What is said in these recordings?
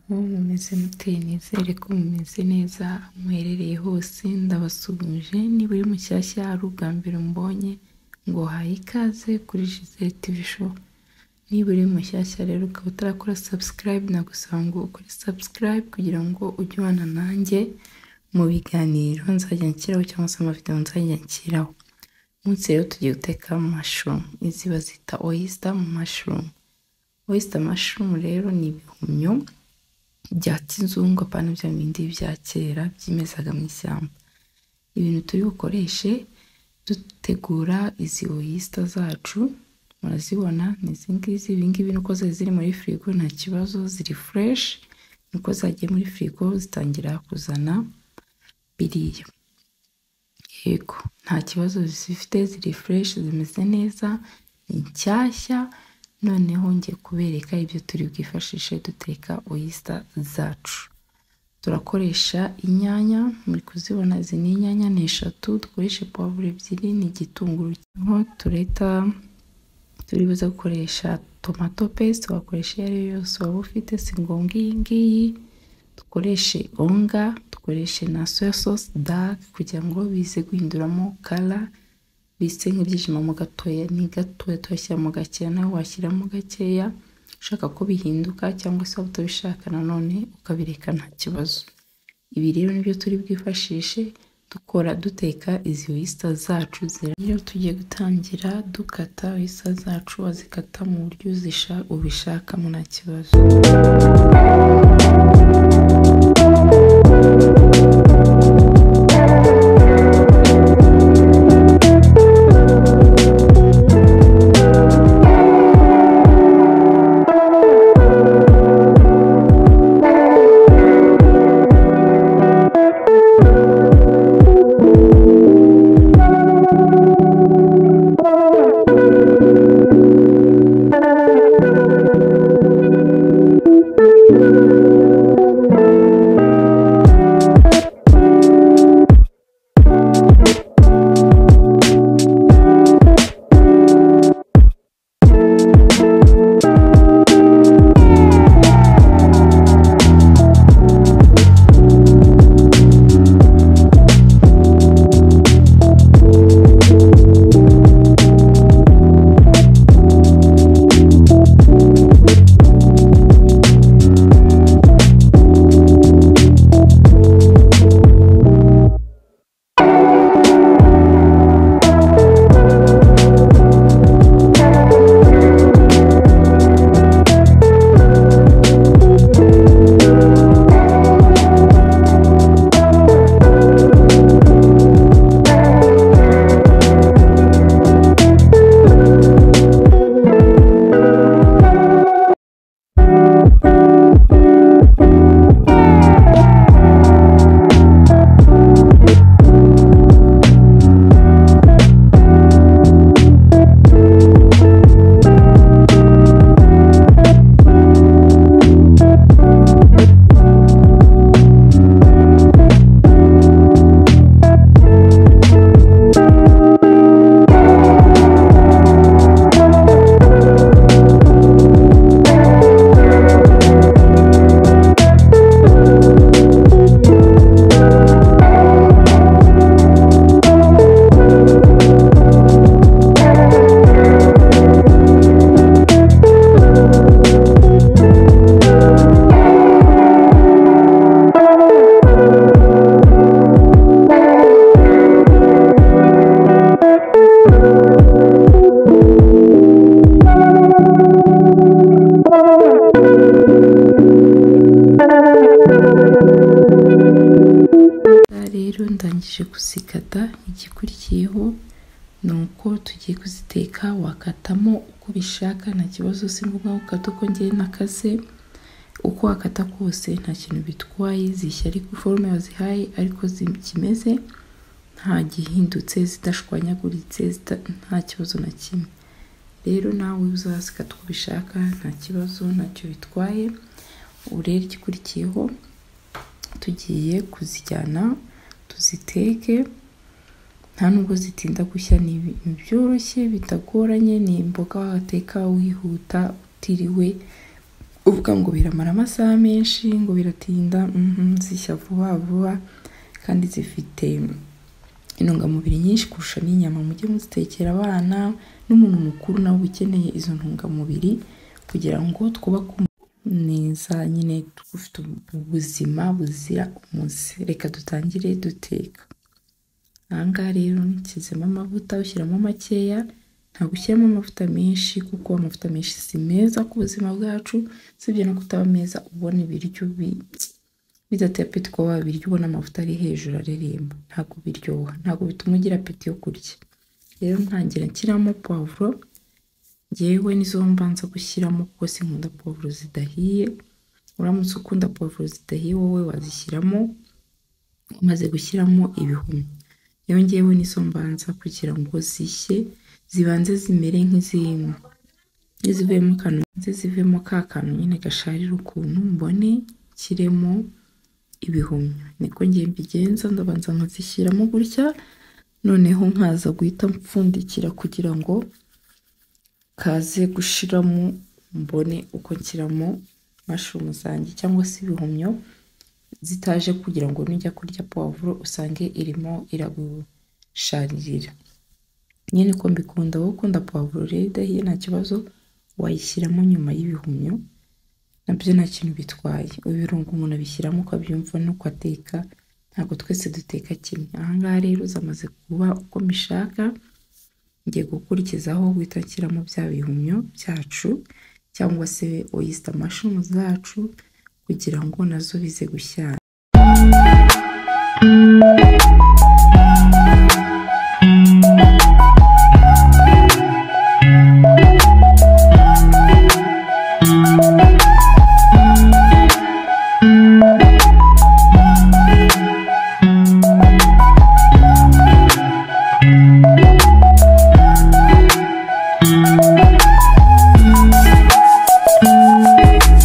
mumeze mute nizere ko mumeze neza muherereye hose ndabasuhuje niba uri mushyashya ari ubwa mbere mbonye ngo haye ikaze kuri Gisele TV show niba uri mushyashya rero ukaba utarakora subscribe nagusaba ngo ukore subscribe kugira ngo ujye ubana nanjye mu biganiro nzajya nshyiraho cyangwa se amavidewo nzajya nshyiraho munsi rero tugiye guteka mashurumu izi bazita oyisita mashurumu oyisita mashurumu rero ni ibihumyo bya kizungu apana bya bindi bya kera byimezaga mu ishyamba ibintu turi bukoreshe dutegura izi oyisita zacu murazibona ni izi ngizi ibi ngibi nuko zari ziri muri firigo nta kibazo ziri fureshi nuko zagiye muri firigo zitangira kuzana biriya yego nta kibazo zifite ziri fureshi zimeze neza ni nshyashya noneho ngiye kubereka ibyo turi bwifashishe duteka oyisita zacu turakoresha inyanya muri kuzibona izi ni inyanya ni eshatu dukoresha pavuro ebyiri n'igitunguru aho tureta turi buze gukoresha tomato pesite wakoresha iyo ari yo yose waba ufite si ngombwa iyi ngiyi dukoreshe onga dukoreshe na soya sosi dake kugira ngo bize guhinduramo kara bise nk'ibyijimamo gatoya ni gatoya turashyiramo gakeya nawe washyiramo gakeya ushaka ko bihinduka cyangwa se waba utabishaka nanone ukabireka nta kibazo ibi rero nibyo turi bwifashishe dukora duteka izi oyisita zacu rero tugiye gutangira dukata oyisita zacu wazikata mu buryo ubishakamo nta kibazo ndangije kuzikata igikurikiyeho ni uko tugiye kuziteka wakatamo uko ubishaka nta kibazo si ngombwa gukata uko ngiye nakaze uko wakata kose nta kintu bitwaye zishya ariko forume wazihaye ariko zikimeze nta gihindutse zidashwanyaguritse nta kibazo na kimwe rero nawe uzazikata uko ubishaka nta kibazo ntacyo bitwaye urere igikurikiyeho tugiye kuzijyana tuziteke nta nubwo zitinda gushya ni byoroshye bitagoranye ni imboga wateka wihuta utiriwe uvuga ngo biramara amasaha menshi ngo biratinda mhm, zishya vuba vuba kandi zifite intungamubiri nyinshi kurusha n'inyama mujye muzitekera abana n'umuntu mukuru nawe uba ukeneye izo ntungamubiri kugira ngo twubake umuntu neza nyine dufite ubuzima buzira umuze reka dutangire duteka aha ngaha rero nshyizemo amavuta ushyiramo makeya ntabwo ushyiramo amavuta menshi kuko amavuta menshi si meza ku buzima bwacu usibye no kutaba meza ubona ibiryo bi- bidateye apeti kuba wabirya ubona amavuta ari hejuru areremba ntabwo biryoha ntabwo bituma ugira apeti yo kurya rero ntangira nshyiramo pavuro ngewe nizo mbanza gushyiramo kuko sinkunda pavuro zidahiye uramutse ukunda pavuro zidahiye wowe wazishyiramo umaze gushyiramo ibihumyo rero ngewe nizo mbanza kugira ngo zishye zibanze zimere nk'izirimo iyo zivuyemo akantu ze zivemo ka kantu nyine gasharira ukuntu mbone nshyiremo ibihumyo niko ngiye mbigenza ndabanza nkazishyiramo gutya noneho nkaza guhita mpfundikira kugira ngo kaze gushiramo mbone uko nshyiramo mashurumu zanjye cyangwa se ibihumyo zitaje kugira ngo nujya kurya puwavuro usange irimo iragusharirira nyine ko mbikunda wowe ukunda puwavuro rero idahiye nta kibazo wayishyiramo nyuma y'ibihumyo nabyo nta kintu bitwaye ibirungo umuntu abishyiramo ukabyumva nuko ateka ntabwo twese duteka kimwe aha ngaha rero zamaze kuba uko mbishaka ngiye gukurikizaho guhita nshyiramo bya bihumyo byacu cyangwa se oyisita mashumu zacu kugira ngo nazo bize gushyana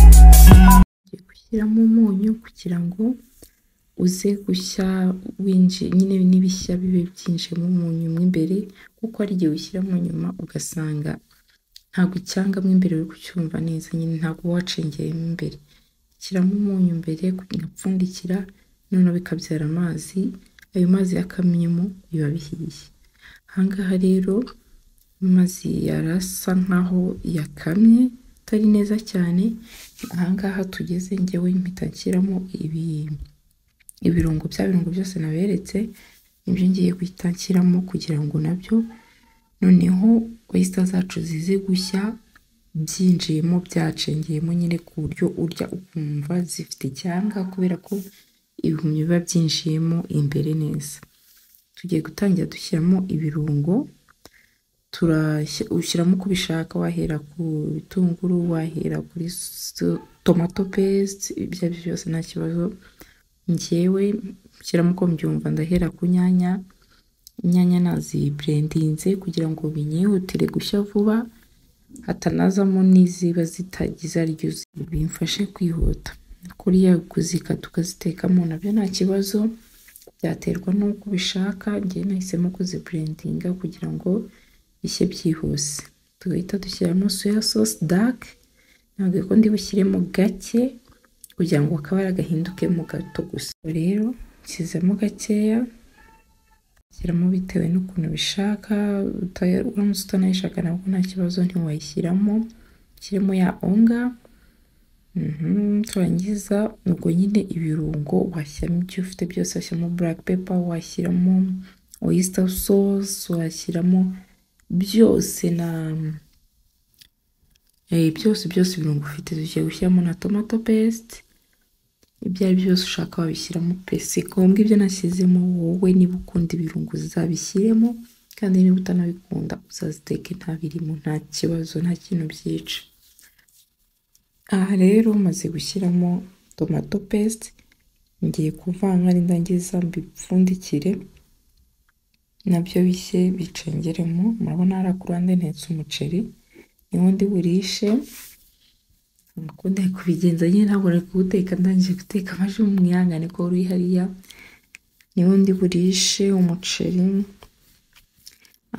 ugiye gushyiramo umunyu kugira ngo uze gushya winji nyine n'ibishya bibe byinjiyemo umunyu mo imbere kuko hari igihe ushyiramo nyuma ugasanga ntabwo icyanga mo imbere uri kucyumva neza nyine ntabwo uba wacengeyemo imbere shyiramo umunyu mbere ugapfundikira noneho bikabyara amazi ayo mazi yakamyemo biba bihiye aha ngaha rero amazi yarasa nkaho yakamye atari neza cyane aha ngaha tugeze ngewe mpita nshyiramo ibi ibirungo bya birungo byose naberetse nibyo ngiye guhita nshyiramo kugira ngo nabyo noneho oyisita zacu zize gushya byinjiyemo byacengeyemo nyine ku buryo urya ukumva zifite icyanga kubera ko ibihumyo biba byinjiyemo imbere neza tugiye gutangira dushyiramo ibirungo turashyi- ushyiramo uko ubishaka wahera ku bitunguru wahera kuri so- tomato paste ibyo ari byo byose nta kibazo njyewe nshyiramo uko mbyumva ndahera ku nyanya inyanya naziburendinze kugira ngo binyihutire gushya vuba hatanazamo n'iziba zitagize aryo zi- bimfashe kwihuta kuriya kuzikata ukazitekamo nabyo nta kibazo byaterwa n'uko ubishaka njyewe nahisemo kuziburendinga kugira ngo bishye byihuse tugahita dushyiramo soya sauce dark ntabwo ko ndi bushyiremo gake kugira ngo akabara gahindukemo gato gusa rero nshyizemo gakeya shyiramo bitewe n'ukuntu ubishaka uta- uramutse utanayishaka nabwo nta kibazo ntiwayishyiramo ushyiremo ya onga Mhm, turangiza ubwo nyine ibirungo washyiramo ibyo ufite byose washyiramo black pepper washyiramo oyster sauce washyiramo byose na eh, byose byose ibirungo ufite tugiye gushyiramo na tomato paste ibyo ari byo byose ushaka wabishyiramo pesi ngombwa ibyo nashyizemo wowe niba ukunda ibirungo uzabishyiremo kandi niba utanabikunda uzaziteke nta birimo nta kibazo nta kintu byica aha rero maze gushyiramo tomato paste ngiye kuvanga nindangiza mbipfundikire nabyo bishye bicengeremo murabona hariya ku ruhande ntetse umuceri niwo ndi burishe Mukunda kubigenza nyine ntabwo nari kuwuteka ndangije guteka maze mumwihangane ko uri hariya niwo ndi burishe umuceri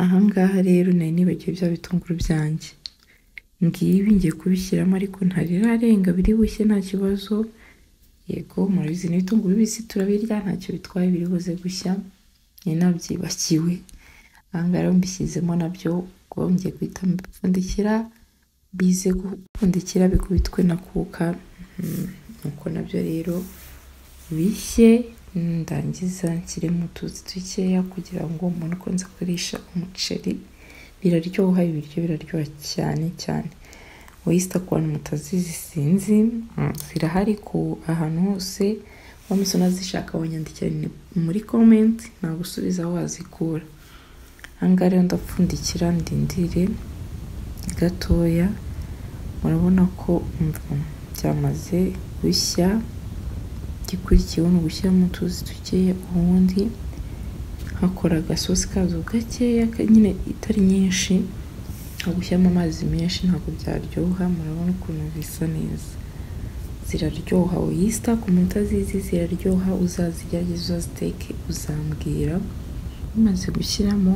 aha ngaha rero nari nibagiwe bya bitunguru byanjye ngibi ngiye kubishyiramo ariko ntarirarenga biri bushye nta kibazo yego murabizi n'ibitunguru bibisi turabirya ntacyo bitwaye biri buze gushya ni nabyibakiwe aha ngaha rero mbishyizemo nabyo kuba ngiye guhita mbipfundikira bize gupfundikira bikubitwe na kuka nuko nabyo rero bishye ndangiza nshyiremo utuzi dukeya kugira ngo umuntu ukunze kurisha umuceri biraryoha ibiryo biraryoha cyane cyane wayisita ku bantu mutazizi sinzi zirahari ku ahantu hose wamutse unazishaka wanyandikira muri komenti nagusubiza aho wazikura ahangaha rero ndapfundikira ndindire gatoya murabona ko byamaze gushya igikurikiyeho ni ugushyiramo utuzi dukeya ubundi hakora agasosi kazo gakeya nyine itari nyinshi ntabwo ushyiramo amazi menshi ntabwo byaryoha murabona ukuntu bisa neza ziraryoha uyisita ku munota zizi ziraryoha uzazigerageze uzaziteke uzambwira bimaze gushyiramo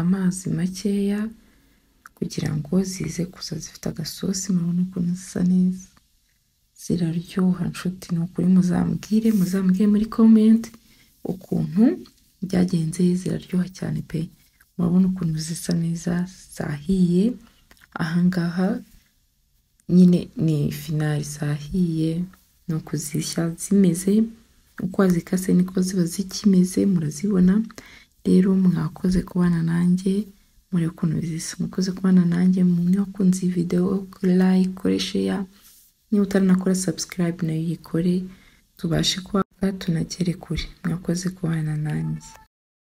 amazi makeya kugira ngo zize kuza zifite agasosi murabona ukuntu zisa neza ziraryoha nshuti ni ukuri muzambwire muzambwire muri komenti ukuntu byagenze ziraryoha cyane pe murabona ukuntu zisa neza zahiye ahangaha nyine ni finari zahiye ni ukuzishya zimeze uko wazikase niko ziba zikimeze murazibona rero mwakoze kubana nanjye muri ukuntu zisa mwakoze kubana nanjye mwakunze iyi videwo like kore share niba utaranakora subscribe nayo yikore tubashe kuba tunagere kure mwakoze kubana nanjye